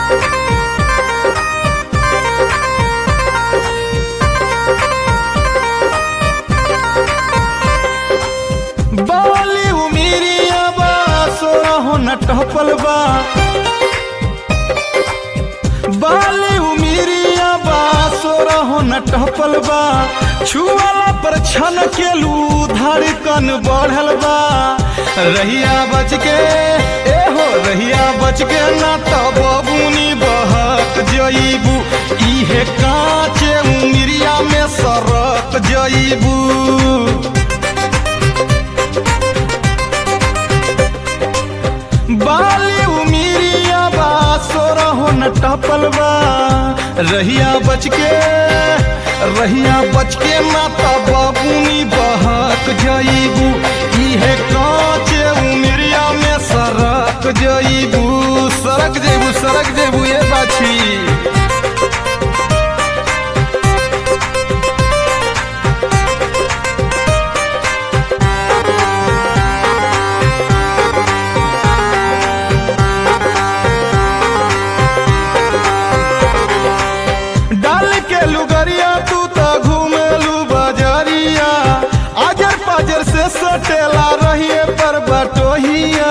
बाली उमिरिया बा सोरहो न टहपल बा बाली उमिरिया बा सोरहो न टहपल बा छुआला पर छन केलू धड़कन बढ़ल बा रहिया बच के ए हो रहिया बच के ना तो बबुनी बहक जईबू इहे कांचे उमिरिया में सरक जईबू बाली उमिरिया बा सोरहो न टपल बा रहिया बच के रहिया बच के माता बाबूनी बहक जईबू इहे कांचे उमिरिया में सरक जईबू सरक जेबू सरक जेबू ये बाछी डाल के लुगरिया तू तो घूमेलू बजरिया आजर पाजर से सटेला रहिए पर बटोहिया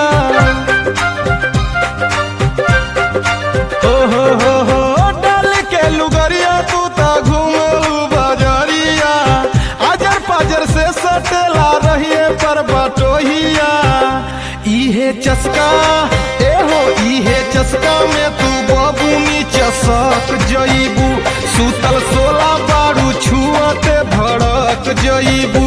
हो हो हो हो डाल के लुगरिया तू तो घूमेलू बजरिया आजर पाजर से सटेला रहिए पर बटोहिया इहे चस्का ए हो इहे चस्का में तू बबुनी चसक जईबू सुतल सोला बारू छुअते भड़क जईबू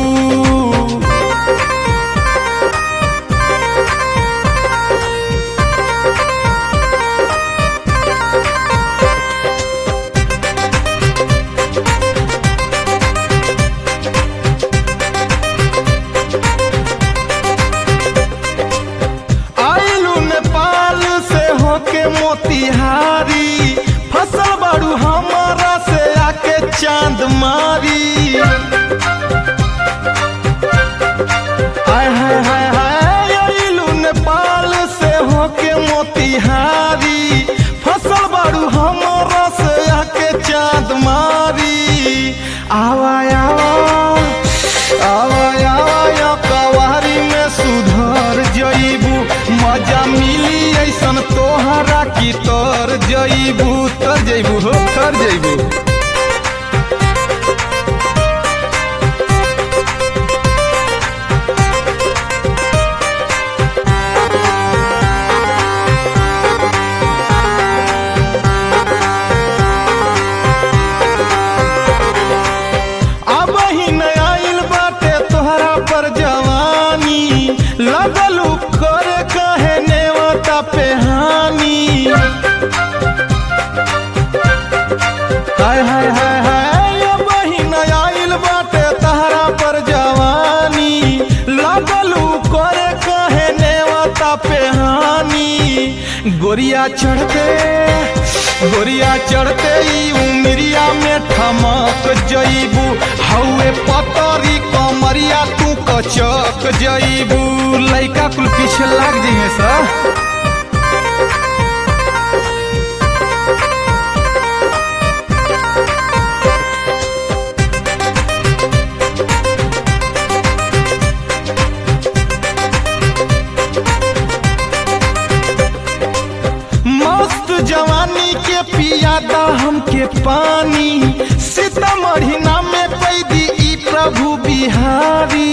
आइलू नेपाल से होके मोतिहारी फसल बाड़ू हमारा से आके चांद मारी हाय हाय हाय हाय आइलू नेपाल से होके मोतिहारी फसल बाड़ू हमारा से आके चांद मारी आवा आवा आवा आवा या कवारी में सुधर जईबू मजा मिली ऐसन तोहरा की तर जईबू तर जईबू हो तर जईबू अब ही न आइल बाटे तोहरा पर जवानी लगलू करे कहे नेवता पे हानि हाय हाय हाय हाय अब ही न आइल बाटे तोहरा पर जवानी लगलू करे कहे नेवता पे हानि गोरिया चढ़ते गोरिया चढ़ते ई उमरिया में ठमक जईबू हौए पतरी कमरिया तू कचक जईबू लइका कुल पीछे लाग जइहे सा मस्त जवानी के पियादा हमके पानी सीतामढ़ी नाम में पैदी ई प्रभु बिहारी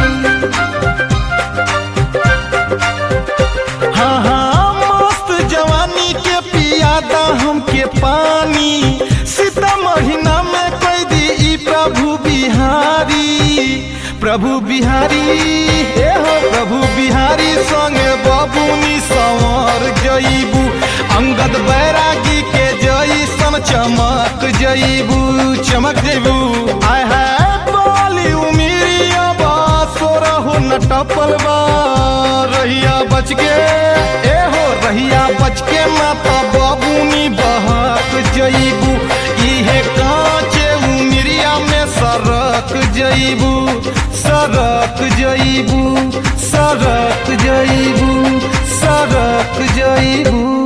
हाँ हाँ मस्त जवानी के पियादा हमके पानी सीतामढ़ी नाम में कैदी ई प्रभु बिहारी प्रभु बिहारी ए हो प्रभु बिहारी संगे बबुनी संवर जईबू अंगद बैरागी के जईसन चमक जईबू चमक जईबू आय है बाली उमिरिया बा सोरहो न टपल बा रहिया बच के ए हो रहिया बच के माता बबुनी बहक जईबू इहे कांचे उमिरिया में सरक जईबू सरक जईबू सरक जईबू सरक जईबू